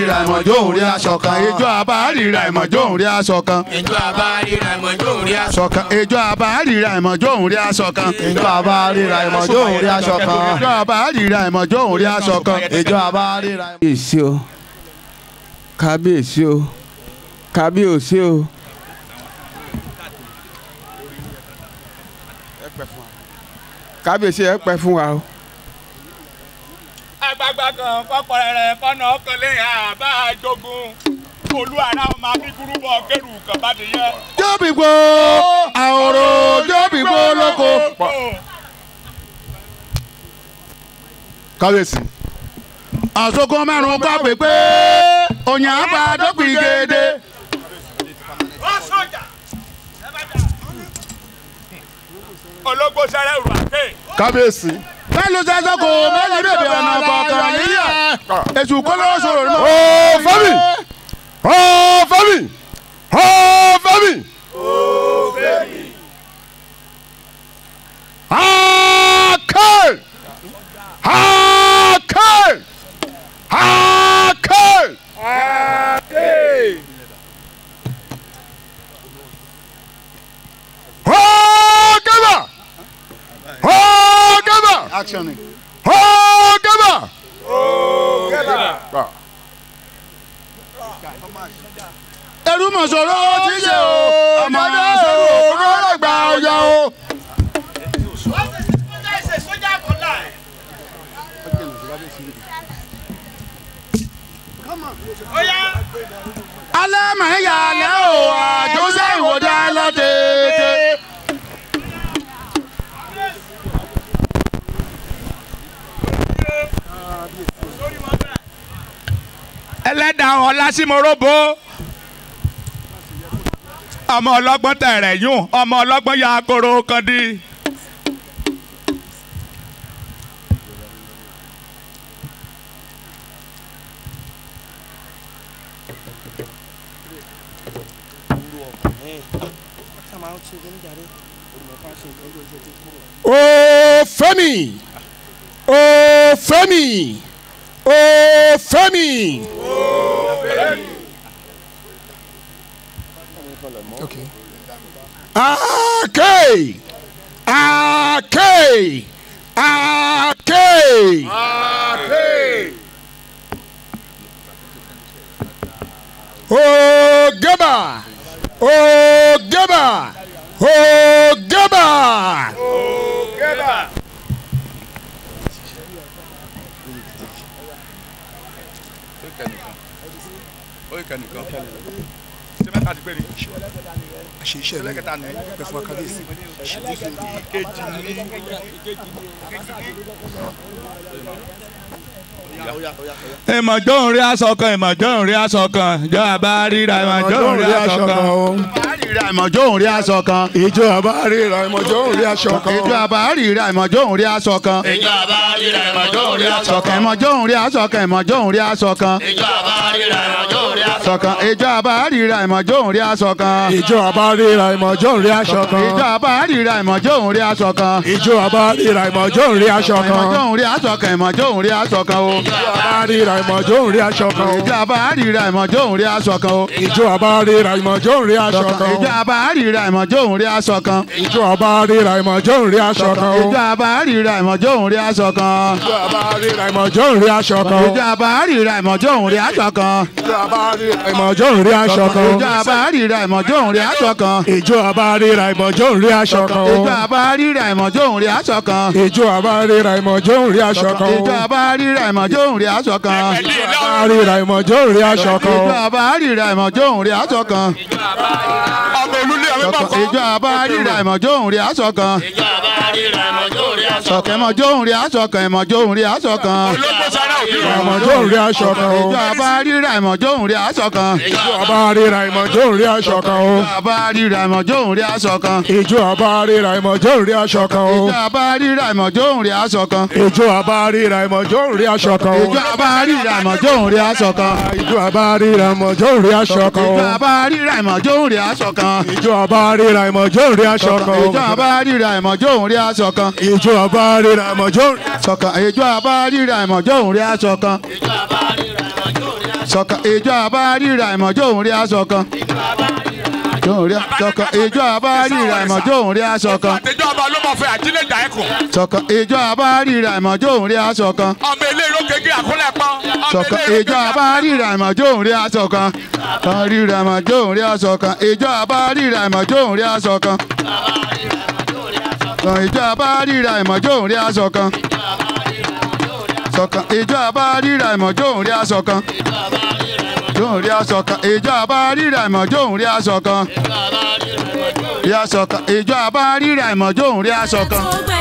ríra ìmọ̀jọ́ òun rí aṣọ kan ijó àbá ríra ìmọ̀jọ́ òun rí aṣọ kan ìjọ àbá ríra ìmọ̀jọ́ òun rí aṣọ aṣọ kan ijó àbá ríra ìmọ̀jọ́ òun rí aṣọ kan ìjọ àbá ríra ìmọ̀jọ́ òun rí aṣọ kan ijó àbá ríra ìmọ̀jọ́ òun rí aṣọ kan ìjọ àbá ríra. kábíyèsí o kábíyèsí o kábíyèsí o. kábíyèsí ẹ pẹ́ fún wa o. agbagba kan kọkọrẹrẹ kọnà ọkànlẹ àbá jogun olú ara ọmọ abígúrúbọ kẹrù kan bá ti yẹ. jóbìgbò àwòrò jóbìgbò lóko. kábíyèsí. àsokò mẹ́rin kọ́ pépé òyìn àbá dọ́pì gèdè. ológbó sẹrẹ rù àké. kábíyèsí. mẹ́lú sẹ́sọ́ kò mẹ́lú bèbè ọ̀nà kọ̀ọ̀kan níyà. èṣù kọ́lọ́ sọ̀rọ̀ mọ́. ó fẹ́mi ó fẹ́mi ó fẹ́mi. Akẹ́ Akẹ́ Akẹ́. Ọ̀gẹ́bà Ọ̀gẹ́bà action ni. Ọ̀gẹ́bà. ẹrú mọ̀ sọ̀rọ̀ tí ń ṣe o ọmọ sọ̀rọ̀ Ọ̀gẹ́bà gba ọjà o. alẹ́ mọ̀ ń yà lẹ́ o àjọṣe ìwòdà lọ́dẹ̀ẹ́dẹ́. ẹlẹ́dàá ọlásímọ́rọ́bó ọmọ ọlọ́gbọ́n tẹ̀rẹ̀ yún ọmọ ọlọ́gbọ́n ya kóró kan dí. Ó Fẹ́mi Ó Fẹ́mi Ó Fẹ́mi. Akẹ́ Akẹ́ Akẹ́. Ọ̀gẹ́bà Ọ̀gẹ́bà Ọ̀gẹ́bà. ṣe iṣẹ́ mi pẹ̀ fún akábíyèsí kejì ní ìmọ̀jọ́ òun rí aṣọ kan ìmọ̀jọ́ òun rí aṣọ kan ìjọ àbá ríra ìmọ̀jọ́ òun rí aṣọ kan. àríra ìmọ̀jọ́ òun rí aṣọ kan. ìjọ àbá ríra ìmọ̀jọ́ òun rí aṣọ kan. ìjọ àbá ríra ìmọ̀jọ́ òun rí aṣọ kan. ìjọ àbá ríra ìmọ̀jọ́ òun rí aṣọ kan ìmọ̀jọ́ òun rí aṣọ kan ìmọ̀jọ́ òun rí aṣọ kan. ìjọ àbá ríra ìmọ̀jọ́ òun rí aṣọ aṣọ kan ìjọ àbá ríra ìmọ̀jọ́ òun rí aṣọ kan. ìjọ àbá ríra ìmọ̀jọ́ òun rí aṣọ kan. ìjọ àbá ríra ìmọ̀jọ́ òun rí aṣọ kan. ìjọ àbá ríra ìmọ̀jọ́ òun rí aṣọ kan. ìmọ̀jọ́ òun rí aṣọ kan ìmọ̀jọ́ òun rí aṣọ kan o. ìjọ àbá ríra ìmọ̀jọ́ òun rí aṣọ kan. ìjọ àbá ríra ìmọ̀jọ́ òun rí aṣọ kan o. ìjọ àbá ríra ìmọ̀jọ́ òun rí aṣọ kan. ìjọ àbá ríra ìmọ̀jọ́ òun rí aṣọ kan. ìjọ àbá ríra ìmọ̀jọ́ òun rí aṣọ kan. ìjọ àbá ríra ìmọ̀jọ́ òun rí aṣọ kan. ìjọ àbá ríra ìmọ̀jọ́ òun rí aṣọ kan. ìjọ àbá ríra ìmọ̀jọ́ òun rí aṣọ kan. ìjọ àbá ríra ìmọ̀jọ́ òun rí aṣọ kan. ìjọ àbá ríra ìmọ̀jọ́ òun rí aṣọ kan. ìjọ àbá ríra ìmọ̀jọ́ òun rí aṣọ kan. ìjọ àbá ríra ìmọ̀jọ́ òun rí aṣọ kan. ìjọ àbá ríra ìmọ̀jọ́ òun rí aṣọ kan. ìjọ àbá ríra ìmọ̀jọ́ òun rí aṣọ kan. ìjọ àbá ríra ìmọ̀jọ́ òun rí aṣọ kan. ìjọ àbá ríra ìmọ̀jọ́ òun rí aṣọ kan. ọmọ olúlé àwọn bá fọ. ìjọ àbá ríra ìmọ̀jọ́ òun rí aṣọ kan. ìjọ àbá ríra ìmọ̀jọ́ òun rí aṣọ sọ̀kẹ́ ìmọ̀jọ́ òun rí aṣọ kan ìmọ̀jọ́ òun rí aṣọ kan. ológbó sára òbí rẹ̀. ìmọ̀jọ́ òun rí aṣọ kan. ìjọ àbá ríra ìmọ̀jọ́ òun rí aṣọ kan. ìjọ àbá ríra ìmọ̀jọ́ òun rí aṣọ kan. ìjọ àbá ríra ìmọ̀jọ́ òun rí aṣọ kan. ìjọ àbá ríra ìmọ̀jọ́ òun rí aṣọ kan. ìjọ àbá ríra ìmọ̀jọ́ òun rí aṣọ kan. ìjọ àbá ríra ìmọ̀jọ́ òun rí aṣọ kan. ìjọ àbá ríra ìmọ̀jọ́ òun rí aṣọ kan. ìjọ àbá ríra ìmọ̀jọ́ òun rí aṣọ kan. ìjọ àbá ríra ìmọ̀jọ́ òun rí aṣọ kan. ìjọ àbá ríra ìmọ̀jọ́ òun rí aṣọ kan. ìjọ àbá ríra ìmọ̀jọ́ òun rí aṣọ kan. ìjọ àbá ríra ìmọ̀jọ́ òun sọ̀kan ìjọ àbá ríra ìmọ̀jọ́ òun rí aṣọ kan. ìjọ àbá ríra ìmọ̀jọ́ òun rí aṣọ ṣọ̀kan ìjọ àbárírà ìmọ̀jọ́ òun rí aṣọ kan jóun rí ṣọ̀kan ìjọ àbárírà ìmọ̀jọ́ òun rí aṣọ kan àtẹjọ́ ọba ló mọ̀ fẹ́ àjílẹ̀ jà ẹ̀kùn. ṣọ̀kan ìjọ àbárírà ìmọ̀jọ́ òun rí aṣọ kan ọmọ ilé ìró kékeré àkúnlẹ̀ pọ́n. ọmọ ṣọ̀kan ilé ìró ìjọ àbárírà ìmọ̀jọ́ òun rí aṣọ kan àbárírà ìmọ̀jọ́ òun rí aṣọ kan ìjọ àbárírà ìmọ̀jọ́ òun rí aṣọ kan ìjọ àbárírà ìmọ̀jọ́ òun rí aṣọ kan ṣọ̀kan ìjọ àbárírà ìmọ̀jọ́ òun rí aṣọ kan jóun rí aṣọ kan ìjọ àbárírà ìmọ̀jọ́ òun rí aṣọ kan rí aṣọ kan ìjọ àbárírà ìmọ̀jọ́ òun rí aṣọ kan. tó gbẹ